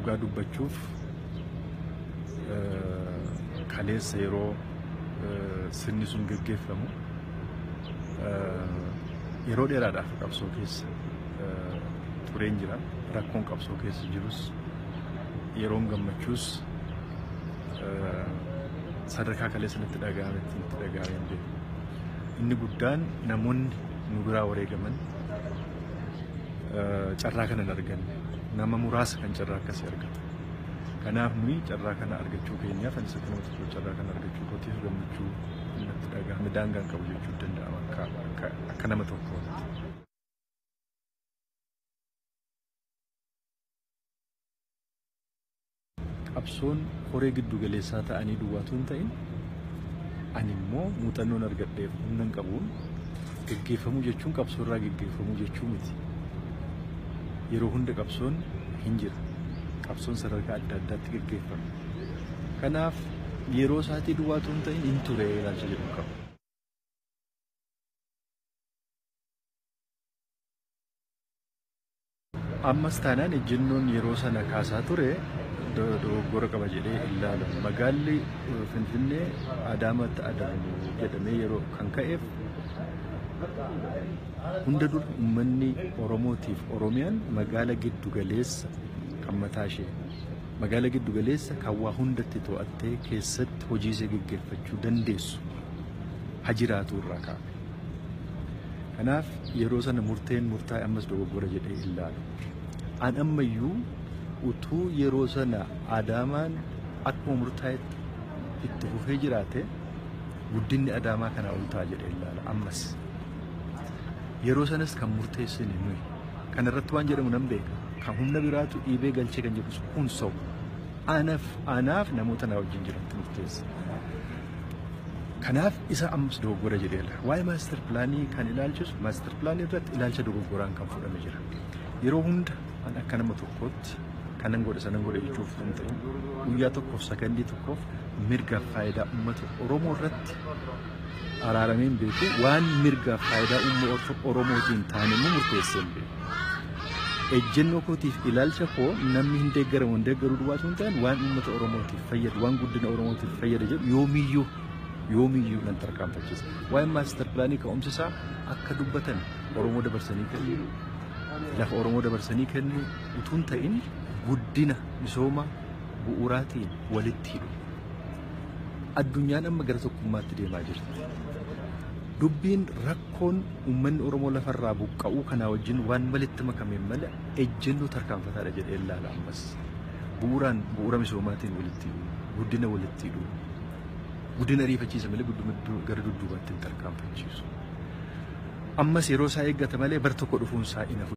dhugaa dubbachuuf kaleessa yeroo sirni sun gaggeeffamu yeroo dheeraadhaaf qabsoo keessa tureen jira rakkoon qabsoo keessa jirus yeroon gammachuus sadarkaa kaleessa natti dhaga'ametti natti dhaga'amee hin beeku. Inni guddaan namoonni nu biraa wareegaman carraa kana hin arganne nama muraasa kan carraa akkasii argata. Kanaaf nuyi carraa kana argachuu keenyaaf ani isa kanuma tokko carraa kana argachuu kootiif gammachuu natti dhaga'ame daangaan qabu jechuu danda'ama akka akka nama tokkooti. qabsoon horee giddu galeessaa ta'anii duwwaatu hin ta'in ani immoo muuxannoon argadheef humna qabuun gaggeeffamuu jechuun qabsoo irraa gaggeeffamuu jechuu miti. Yeroo hunda qabsoon hin jira. Qabsoon sadarkaa adda addaatti gaggeeffama. Kanaaf yeroo isaatii duwwaatu hin ta'in hin ture ilaalcha jedhu qaba. Ammas taanaan ejjennoon yeroo sana kaasaa ture dogoggora qaba jedhee ilaala. Magaalli Finfinnee Adaamatti adamu jedhamee yeroo kan ka'eef hunda dura uummanni Oromootiif Oromiyaan magaala giddu galeessa kan mataa ishee magaala giddu galeessa kan waa hundatti to'attee keessatti hojii ishee gaggeeffachuu dandeessu ha jiraatu irraa kaa'ame. Kanaaf yeroo sana murteen murtaa'e ammas dogoggora jedhee ilaalu. An ammayyuu utuu yeroo sana adaamaan akkuma murtaa'etti itti fufee jiraate guddinni adaamaa kanaa ol ta'a jedhee ilaala ammas. Yeroo sanas kan murteessine nuyi. Kana irratti waan jedhamu nan beeka. Kan humna biraatu dhiibee galchee kan jedhu kun sa'u. Anaaf anaaf namoota naa wajjin jirantu murteessa. Kanaaf isa ammas dogoggora jedheera. Waa'ee maastar pilaanii kan ilaalchisu maastar pilaanii irratti ilaalcha dogoggoraan kan fudhame jira. Yeroo hunda an akka nama tokkootti kanan godhe sanan godhe jechuuf hin ta'in guyyaa tokkoof sakandii tokkoof mirgaaf faayidaa uummata Oromoo irratti araarameen beeku waan mirgaaf faayidaa uummata Oromootiin taane immoo murteessee hin beeku. Ejjennoo kootiif ilaalcha koo namni hin deeggaramu hin deeggaruu duwwaatu hin ta'in waan uummata Oromootiif fayyadu waan guddina Oromootiif fayyada jedhu yoomiyyuu yoomiyyuu nan tarkaanfachiisa. Waa'ee maastar pilaanii ka'umsa isaa akka dubbatan Oromoo dabarsanii kennu lafa Oromoo dabarsanii kennu utuun ta'in guddina misooma bu'uuraatiin walitti hidhu. Addunyaan amma gara tokkummaatti deemaa jirti. Dubbiin rakkoon uummanni Oromoo lafarraa buqqa'uu kanaa wajjin waan walitti makameen malee ejjennoo tarkaanfataadha jedhee ilaala ammas. Bu'uuraan bu'uura misoomaatiin walitti hidhu, guddina walitti hidhu, guddina ariifachiisa malee gara dudduubaatti hin tarkaanfachiisu. Ammas yeroo isaa eeggata malee bar tokko dhufuun isaa inafu